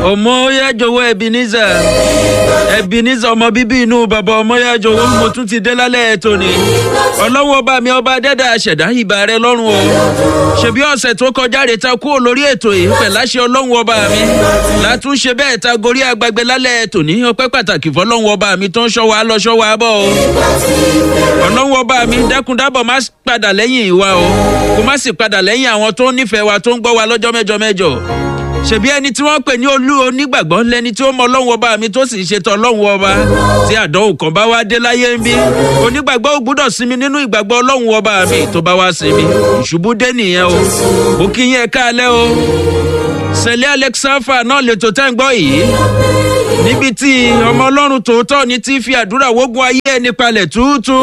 ọmọyájọwọ ebenezer ebenezer ọmọ bíbí inú bàbá ọmọyájọwọ mo tún ti dé lálẹ́ tòní ọlọ́wọ́ ọba mi ọba dẹ́dà ṣẹ̀dá ìbà rẹ lọ́rùn o ṣebí ọ̀sẹ̀ tó kọjá rè ta kúrò lórí ètò yìí pẹ̀láṣẹ ọlọ́run ọba mi látúnṣe bẹ́ẹ̀ ta gorí agbègbè lálẹ́ tòní ọpẹ́ pàtàkì fọlọ́run ọba mi tó ń ṣọ́ wa lọ ṣọ́ wa bọ̀ o ọlọ́run ọba mi dákúndábọ̀ má padà lẹ́yìn ìwà o kó má sì padà lẹ́yìn àwọn tó ń nífẹ̀ẹ́ wa tó ń gbọ́ wa lọ́jọ́ mẹ́jọ mẹ́jọ ṣebí ẹni tí wọ́n pè ní olú onígbàgbọ́ lẹni tí ó mọ ọlọ́run ọba mi tó sì ń ṣètò ọlọ́run ọba tí àdánwò kan bá wá dé láyé ń bí onígbàgbọ́ ò gbúdọ̀ sinmi nínú ìgbàgbọ́ ọlọ́run ọba mi tó bá wá sinmi ìṣubú dé nìyẹn o mo kí yín ẹ káalẹ́ o sẹ̀lẹ̀ alexafa náà lè tó tẹ́ ń gbọ́ yìí níbi tí ọmọ ọlọ́run tòótọ́ ni tí fi àdúrà wógun ayé ẹni palẹ̀ túútú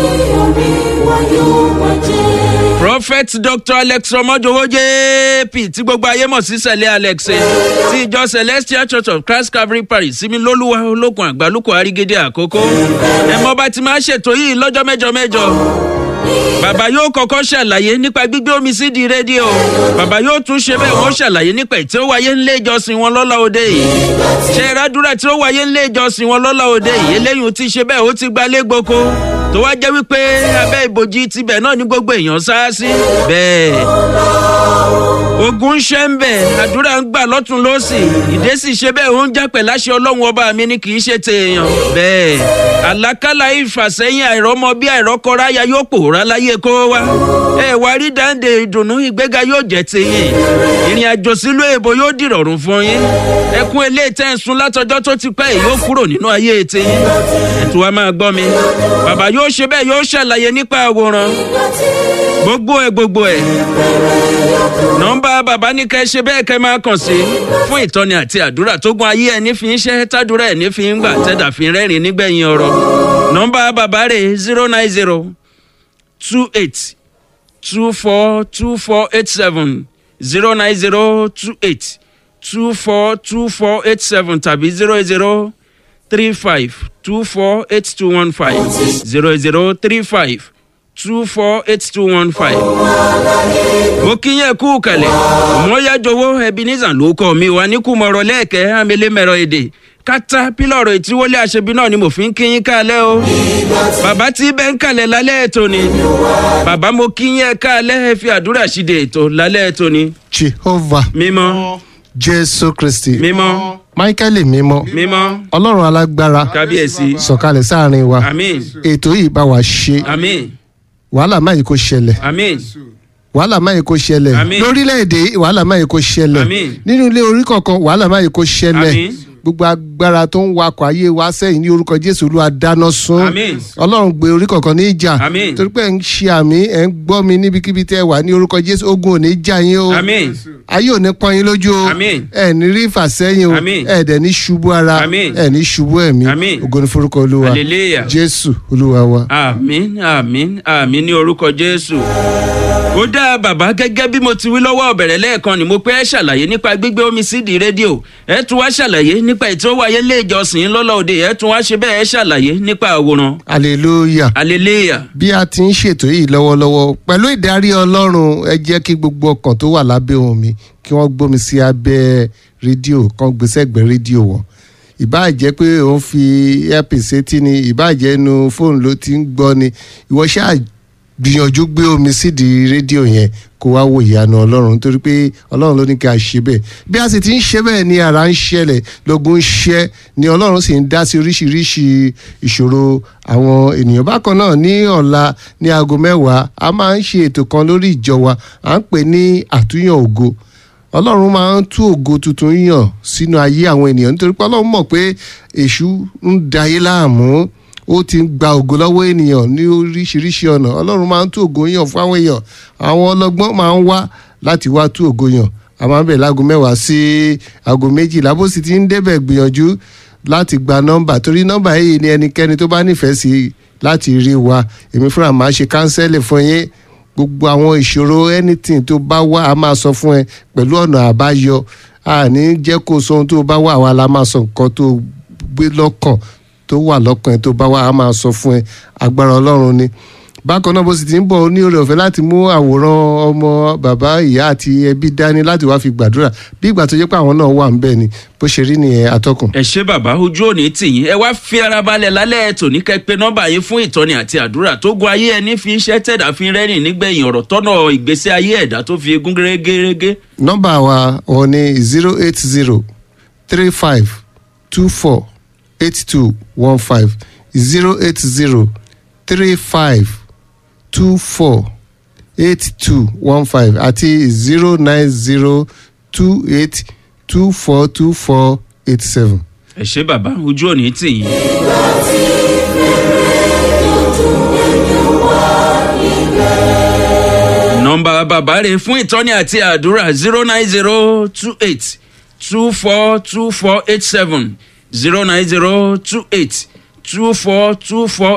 prophet dr alex ọmọjọwọ jp tí gbogbo ayé mọ̀ sí sẹ̀lẹ̀ alex ti ìjọ celestial church of christ calvary parish sími lólúwa olókun àgbálùkù àrígédé àkókò ẹ̀mọ́ bá ti máa ṣètò yìí lọ́jọ́ mẹ́jọ mẹ́jọ bàbá yóò kọ́kọ́ ṣàlàyé nípa gbígbé omi sí di rédíò bàbá yóò tún ṣe bẹ́ẹ̀ wọ́n ṣàlàyé nípa tí ó wáyé ńlé ìjọsìn wọn lọ́la òde yìí ṣe ìrádúrà tí ó wáyé ńlé ìjọsìn wọn lọ́la òde yìí eléyìí ti ṣe bẹ́ẹ̀ ó ti gbalé gboko tó wá jẹ́ wípé abẹ́ ìbòjì tibẹ̀ náà ní gbogbo èèyàn sá sí bẹ́ẹ̀ ogun ń ṣe ń bẹ̀ àdúrà ń gbà lọ́tún lọ́sì ìdésì ṣe bẹ́ẹ̀ ó ń jápẹ̀ láṣẹ ọlọ́run ọba mi ni kì í ṣe tèèyàn bẹ́ẹ̀ àlákàlà ìfàsẹ́yìn àìrọ́mọ bí àìrọ́kọráyà yóò pòórá láyé kó wá ẹ wá rí dáńdé ìdùnnú ìgbéga yóò jẹ́ tèyìn ìrìn àjò sílùú èbó yóò dìrọ̀rùn fún yín ẹkún eléyìí tẹ́ ń sun látọjọ́ tó ti pẹ́ yóò kúrò nínú ayé tèyìn ẹ̀tù wa máa gbọ́ mi bàbá yóò ṣe bẹ́ẹ̀ yóò ṣàlàyé nípa àwòrán gbogbo ẹ̀ gbogbo ẹ̀ nọmba bàbá ní kẹ́ ṣe bẹ́ẹ̀ kẹ́ máa kàn sí fún ìtọ́ni àti àdúrà tó gun ayé ẹni fi ń ṣe tádúrà ẹni fi ń gbà tẹ́dà fi rẹ́rìn nígbẹ̀yìn ọ̀rọ̀ nọmba bàbá rẹ̀ zero nine zero two eight two four two four eight seven zero nine zero two eight two four two four eight seven tàbí zero zero three five two four eight two one five zero zero three five two four eight two one five. mo kí yẹn kú kẹlẹ mo yá jọwọ ebenezer ló kọ mi wà ní kùmọ̀rọ̀ lẹ́ẹ̀kẹ́ amẹ́lẹ́mẹ̀rọ èdè kátà pílọ̀rọ̀ ìtíwọlé àṣebí náà ni mo fi ń kí yín kálẹ̀ o bàbá tí bẹ́ẹ̀ ń kalẹ̀ lálẹ́ ètò ni bàbá mo kí yín kálẹ̀ ẹ fi àdúrà ṣíde ètò lálẹ́ ètò ni. jehovah mímọ́ jésù kristi mímọ́ michael mímọ́ mímọ́ ọlọ́run alágbára kábíyèsí sọ̀kalẹ̀ sáàrin wa àmín ètò yìí bá wa ṣe àmín wàhálà máyì kò ṣẹlẹ̀ àmín wàhálà máyì kò ṣẹlẹ̀ Àmín. lórílẹ̀‐èdè yìí wàhálà máyì kò ṣẹlẹ̀ Àmín. nínú ilé orí kọ̀ọ̀kan wàhálà máyì kò ṣẹlẹ̀ Àmín. gbogbo agbára tó ń wakọ̀ ayé wa sẹ́yìn ní orúkọ jésù olúwa dáná sun Àmín. ọlọ́run gbé orí kọ̀ọ̀kan ní ìjà Àmín. torí pé ẹ̀ ń ṣe àmì ẹ̀ ń gbọ́ mi níbikíbi tẹ́ ẹ wà ní orúkọ jésù ogun ò ní jà yín o àmín ayé ò ní pọ́n yín lójú o Àmín. ẹ ní rí ìfàsẹ́yìn o Àmín. ẹ dẹ̀ ní ṣubú ara Àmín. ẹ ní ṣubú ẹ̀mí Àmín. ògo ní forúkọ olúwa hallelujah. jésù olúwa wa. àmín àmín àmín ní orúkọ jésù. ó dá bàbá gẹ́gẹ́ bí mo ti wí lọ́wọ́ ọ̀bẹ̀rẹ̀ lẹ́ẹ̀kan ni mo pé ẹ ṣàlàyé nípa gbígbé omi sídìí rédíò ẹ tún wá ṣàlàyé nípa ètò wáyé lé ìjọsìn lọ́lọ́ òde ẹ tún wá ṣe bẹ́ẹ̀ ẹ ṣàlàyé nípa àwòrán hallelujah. hallelujah bí a ti ń ṣètò yìí lọ́wọ́lọ́wọ́ pẹ̀lú ìdarí ọlọ́run ẹ jẹ́ kí gbogbo ọkàn tó wà lábẹ́ ohùn mi kí wọ́n gbómi sí abẹ́ rédíò kan gbèsè ẹ̀gbẹ́ rédíò wọn ìbáà jẹ́ pé òun fi earpiece etí ni ìbáà jẹ́ inú fóònù ló ti ń gbọ́ ni ìwọ ṣáà gbìyànjú gbé omi sídìí rédíò yẹn kó wá wo ìyanu ọlọ́run nítorí pé ọlọ́run ló ní kí a ṣe bẹ́ẹ̀ bí a sì ti ń ṣe bẹ́ẹ̀ ni ara ń ṣẹlẹ̀ lógun ń ṣẹ́ ni ọlọ́run sì ń dá sí oríṣiríṣi ìṣòro àwọn ènìyàn bákan náà ní ọ̀la ní aago mẹ́wàá a máa ń ṣe ètò kan lórí ìjọ wa à ń pè ní àtúnyàn ògo ọlọ́run máa ń tú ògo tuntun yàn sínú ayé àwọn ènìyàn nítorí pé ọlọ́run mọ̀ pé èṣù ń dayé láàmú ó ti ń gba ògo lọ́wọ́ ènìyàn ní oríṣiríṣi ọ̀nà ọlọ́run máa ń tú ògo yàn fún àwọn èèyàn àwọn ọlọ́gbọ́n máa ń wá láti wá tú ògo yàn a máa ń bẹ̀ láago mẹ́wàá sí aago méjìlá bó sì ti ń débẹ̀ gbìyànjú láti gba nọ́mbà torí nọ́mbà yìí ni ẹnikẹ́ni tó bá nífẹ̀ẹ́ sí láti rí wa èmi fúnra máa ṣe kánsẹ́lì fún yín gbogbo àwọn ìṣòro anything tó bá wá a máa sọ fún ẹ pẹ̀lú ọ̀nà àbáyọ a ní jẹ́ kó sọ ohun tó bá wà àwa la máa sọ nǹkan tó gbé lọ́kàn tó wà lọ́kàn ẹ tó bá wà á máa sọ fún ẹ agbára ọlọ́run ni bákan náà bó sì ti ń bọ̀ ó ní oore ọ̀fẹ́ láti mú àwòrán ọmọ bàbá ìyá àti ẹbí dání láti wá fi gbàdúrà bí ìgbà tó jẹ́ pé àwọn náà wà ń bẹ̀ ni bó ṣe rí nìyẹn atọ́kùn. ẹ ṣe bàbá ojú òní tìyín ẹ wá fi ara balẹ̀ lálẹ́ tòní kẹ́pẹ́ nọ́mbà yín fún ìtọ́ni àti àdúrà tó gun ayé ẹni fi iṣẹ́ tẹ̀dá fi rẹ́rìn nígbẹ̀yìn ọ̀rọ̀ tọ́nà ìgbésí ayé ẹ̀dá tó fi egún gẹ́gẹ́ nọ́mbà wa wọn ni zero eight zero three five two four eight two one five zero eight zero three five two four eight two one five àti zero nine zero two eight two four two four eight seven. ẹ ṣe bàbá ojú òní tìyín. nọ́mbà bàbá rẹ̀ fún ìtọ́ni àti àdúrà zero nine zero two eight two four two four eight seven zero nine zero two eight two four two four